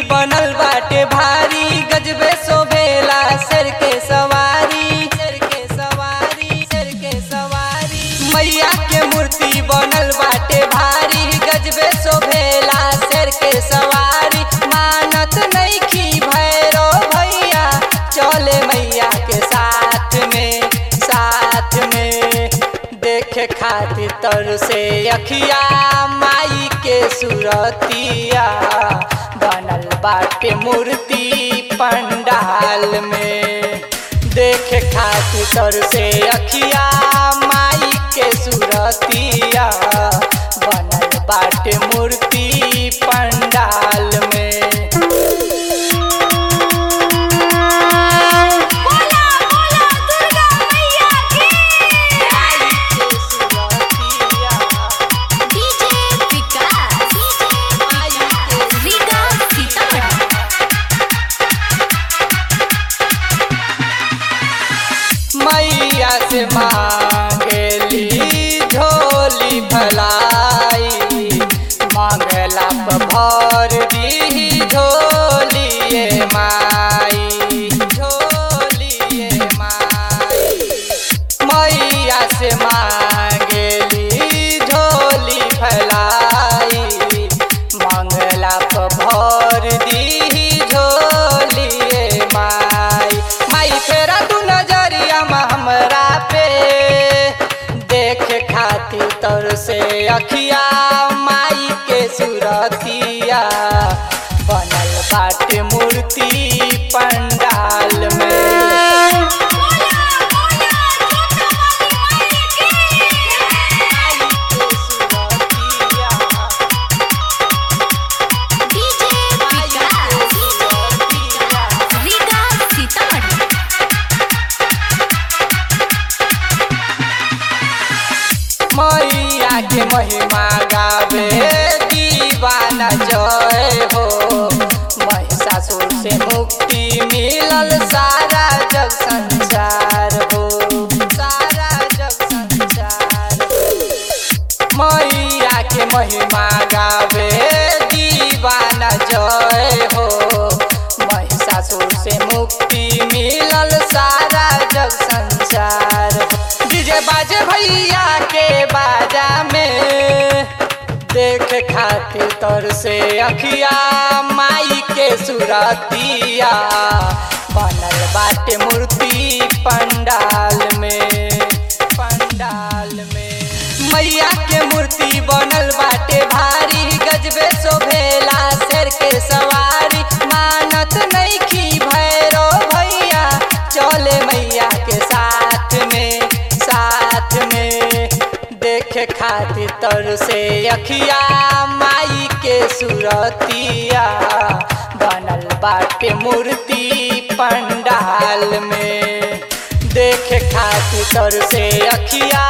बनल बाटे भारी गजबे शोभेला सर के सवारी सर के सवारी सर के सवारी मैया के मूर्ति बनल बाटे भारी गजबे शोभेला सर के सवारी मानत नइखी भैरो भैया चले मैया के साथ में साथ में देखे खातिर तर से अखिया माई के सुरतिया बनल बाटे मूर्ति पंडाल में देखे खातिर तर से अखिया माई के सुरतिया बनल बाटे मूर्ति पंडाल में बोला बोला दुर्गा मैया की डीजे विकास रीगा सीतामढ़ी मैया से मांगली झोली भलाई मांगला पर भर दी झोलिए माई झोलिए माई मैया से मांगली झोली फैलाई मंगला पर भर दी झोलिए माई माई फेरा तू नजरिया में हमरा पे देख खातिर तर से अखिया माई के सुरतिया बनल बाटे मूर्ति पंडाल में डीजे विकास रीगा सीतामढ़ी मैया के महिमा गावे दीवाना जय हो महिषासुर से मुक्ति मिलल सारा जग संसार हो सारा जग संसार मैया के महिमा गावे दीवाना जय हो महिषासुर से मुक्ति मिलल सारा जग संसार हो डीजे बाजे भैया के बाजा में देख खातिर तर से अखिया माई के सुरतिया बनल बाटे मूर्ति पंडाल में पंडाल में मैया के मूर्ति बनल बाटे भारी गजबे शोभेला शेर के सवारी मानत नइखी भैरो भैया चले मैया के साथ में साथ में देखे खातिर तर से अखिया माई के सुरतिया बनल बाटे मूर्ति पंडाल में देखे खातिर तर से अखिया